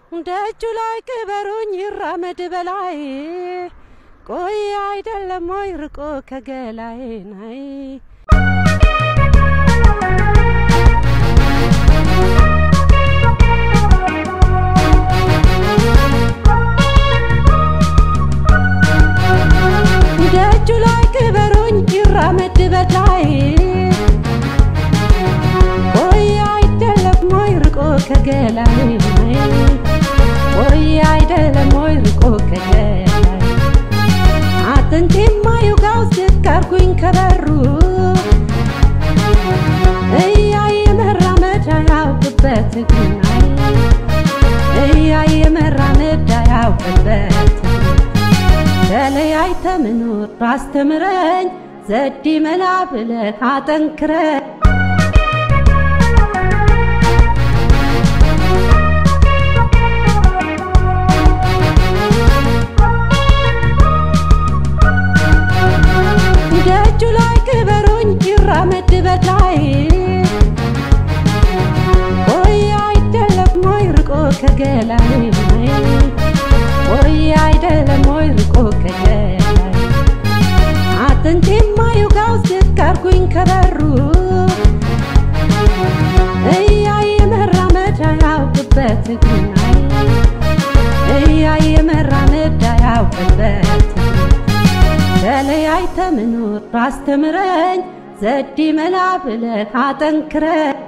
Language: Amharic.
ደጁ ላይ ቅበሩኝ ይራመድ በላይ ቆይ አይደለም ወይ ርቆ ከገላይ ናይ ደጁ ላይ ቅበሩኝ ይራመድ በላይ ቆይ አይደለም ወይ ርቆ ከገላይ ናይ ቆይ አይደለም ወይ ርቆ ከገላይ አጥንቴማ ይውጋው ስካርኩኝ ከበሩ እያየ መራመድ አያውቅበት እግሩናይ እያየ መራመድ አያውቅበት ተለያይተ ምኖር ባስተምረኝ ዘዴ መላ ብለህ አጠንክረኝ ደጁ ላይ ቅበሩኝ ይራመድ በላይ ቆይ አይደለም ወይ ርቆ ከገላይ ቆይ አይደለም ወይ ርቆ ከገላይ አጥንቴማ ይውጋው ስካርኩኝ ከበሩ እያየ መራመድ አያውቅበት እግሩናይ እያየ መራመድ አያውቅበት ተለያይተ ምኖር ባስተምረኝ ዘዴ መላ ብለህ አጠንክረኝ